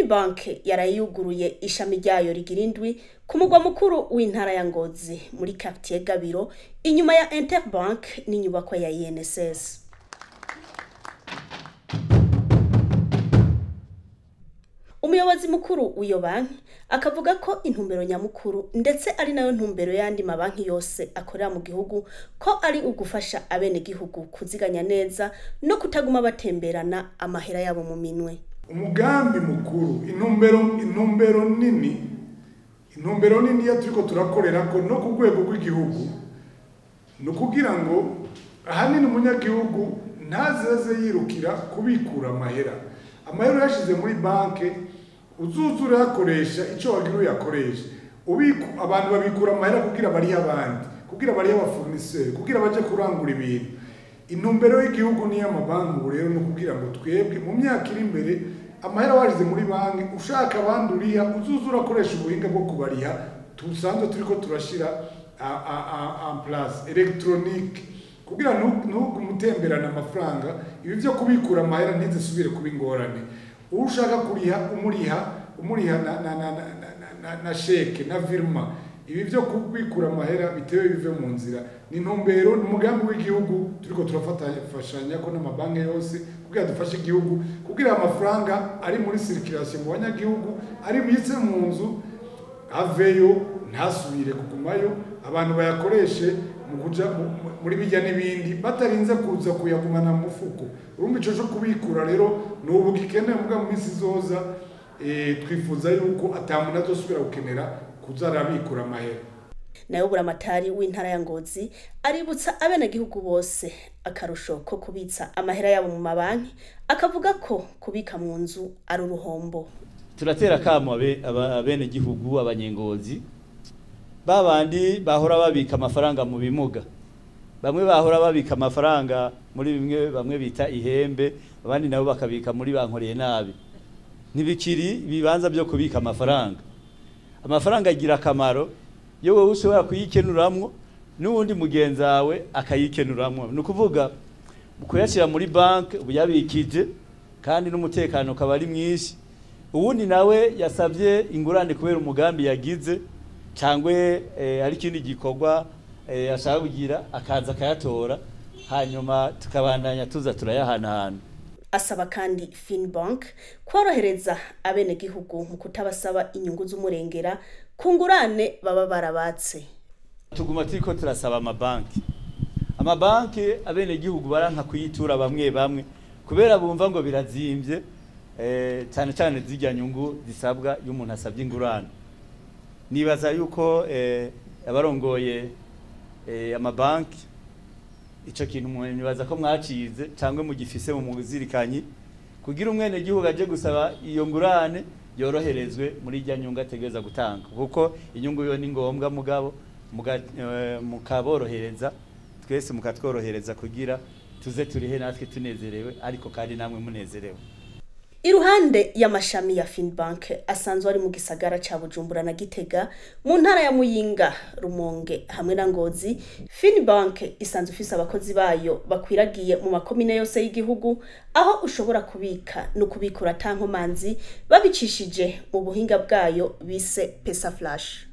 Finbank yarayuguruye ishami ryayo rigira indwi ku mugwa mukuru w'intara ya Ngozi muri quartier Gabiro inyuma ya Interbank n'inyubakwa ya INSS. Umuyobozi mukuru w'iyo banki akavuga ko intumbero nyamukuru ndetse ari nayo ntumbero y'andi mabanki yose akorera mu gihugu ko ari ugufasha abenegihugu kuziganya neza no kutaguma batemberana amahera yabo mu minwe. umugambi mukuru intumbero intumbero nini intumbero nini iyo turiko turakorera ko no ku rwego rw'igihugu ni ukugira ngo ahanini umunyagihugu ntazeze yirukira kubikura amahera amahera yashize muri banki uzuza urayakoresha icyo wagira uyakoresha ubiku abantu babikura amahera kugira barihe abandi kugira barihe abafournisseur kugira baje kurangura ibintu intumbero y'igihugu n'iy'amabanki ubu rero ni ukugira ngo twebwe mu myaka iri imbere amahera washize muri banki ushaka abandi uriha uzuza urakoresha ubuhinga bwo kubariha tusanzwe turiko turashira en place electronique kugira ntugume utemberana amafaranga ibi byo kubikura amahera ntizisubire kuba ingorane uwo ushaka kuriha umuriha umuriha na, na, na, na, na, na, na sheke na virma ibi byo kubikura amahera bitewe bive mu nzira ni intumbero ni umugambi w'igihugu turiko turafatanya ko n'amabanki yose kugira dufashe igihugu kugira amafaranga ari muri circulation mu banyagihugu ari bise mu nzu aveyo ntasubire kugumayo abantu bayakoreshe mu kuja muri bijya n'ibindi batarinze kuza kuyagumana mu mufuko urumva ico cyo kubikura rero ni ubu gikenewe muga mu minsi izoza twifuza yuko ata muntu azosubira gukenera kuza arabikura amahera nayo buramatari w'intara ya Ngozi aributsa abenegihugu bose akarusho ko kubitsa amahera yabo mu mabanki akavuga ko kubika mu nzu ari uruhombo turatera kamo abenegihugu abanyengozi babandi bahora babika amafaranga mu bimuga bamwe bahora babika amafaranga muri bimwe bamwe bita ihembe abandi nabo bakabika muri bankoreye nabi ntibikiri ibibanza byo kubika amafaranga amafaranga agira akamaro iyo wowe ushobora kuyikenuramwo n'uwundi mugenzi wawe akayikenuramwo ni ukuvuga kuyashyira muri banki ubu yabikije kandi n'umutekano ukaba ari mwinshi uwundi nawe yasabye ingurane kubera umugambi yagize cyangwa ari ikindi gikorwa ashaka kugira akaza akayatora hanyuma tukabandanya tuza turayahanahana asaba kandi Finbank korohereza abenegihugu mu kutabasaba inyungu z'umurengera ku ngurane baba barabatse tuguma turiko turasaba amabanki amabanki abenegihugu baranka kuyitura bamwe bamwe kubera bumva ngo birazimbye cyane cyane zirya nyungu zisabwa iyo umuntu asabye ingurane nibaza yuko abarongoye amabanki icyo kintu nibaza ko mwacize cyangwa mugifise mu muzirikanyi kugira umwene gihugu aje gusaba iyo ngurane yoroherezwe muri ijya nyungu ategereza gutanga kuko inyungu yo ni ngombwa mugabo mukaborohereza twese mukatworohereza kugira tuze turihe natwe tunezerewe ariko kandi namwe munezerewe iruhande y'amashami ya Finbank asanzwe ari mu gisagara ca Bujumbura na Gitega mu ntara ya Muyinga Rumonge hamwe na Ngozi Finbank isanzwe ifise abakozi bayo bakwiragiye mu makomine yose y'igihugu aho ushobora kubika no kubikura tankomanzi babicishije mu buhinga bwayo bise Pesa Flash